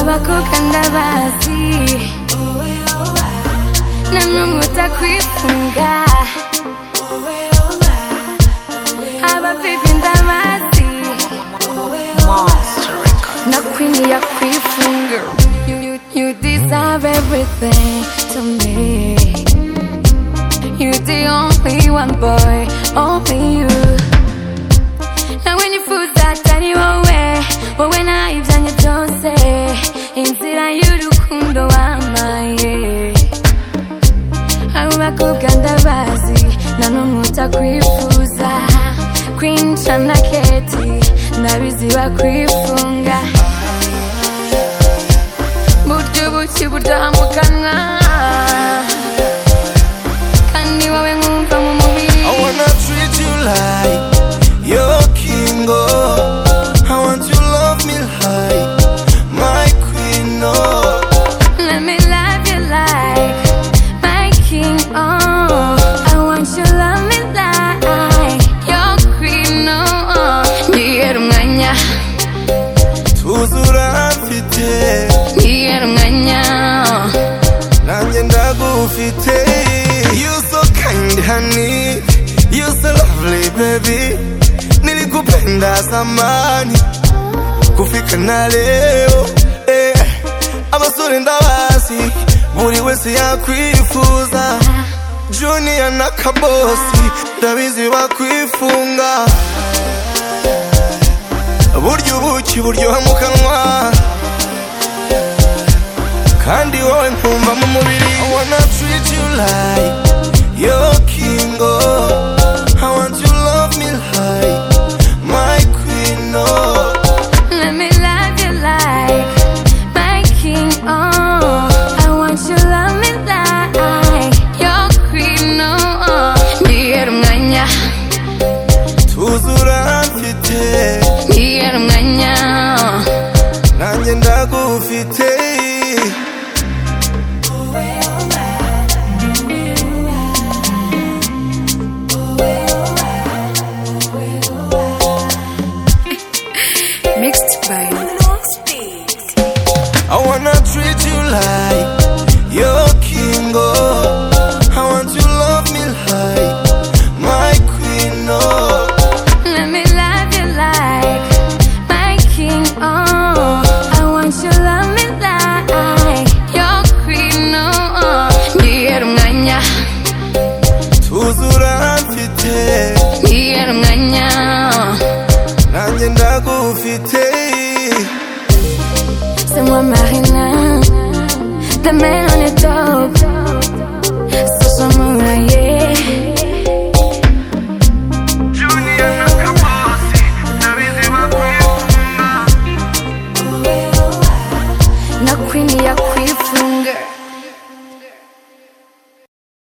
wako kanda basi, na Mungu takwifunga abafipinda masi na queen ya kwifunga. You, you, you deserve everything to me. You the only one boy, only you. Na when you food that tani wowe Wowe na ibyanye byose Inzira y'urukundo wamaye Abo bakobwa ndabazi Na n'umwe utakwifuza Queen Cha na Keti Ndabizi bakwifunga Buryo buki buryohamukanwa Kandi wowe nkumva mu mubiri I wanna treat you like your king, oh. I want you love me like my queen, oh. Let me love you like my king. Oh, I want you to love me like your queen. Oh, ngiye umwanya, Tuzura mfite, ngiye umwanya. nanjye ndagufite. You so kind honey, you so lovely baby. Nilikupenda zamani, kufika na leo. Eh, abasore ndabazi, buri wese yakwifuza. Junior na Kabosi ndabizi bakwifunga burya ubuki buryoha mu kanwa kandi wowe nkumva mu mubiri I wanna treat you like your king oh. I want you love me like my queen oh. Let me love you like my king. Oh, I want you to love me like your queen. Oh, ngiye umwanya, tuzura mfite ngiye umwanya. nanjye ndagufite Mixed by I wanna treat you like your king, oh. I want you love me like my queen, oh. Let me love you like my king. Oh, I want you to love me like your queen. Oh, ngiye umwanya, Tuzura mfite, ngiye umwanya. nanjye ndagufite. C'est moi Marina, demain on est dehors.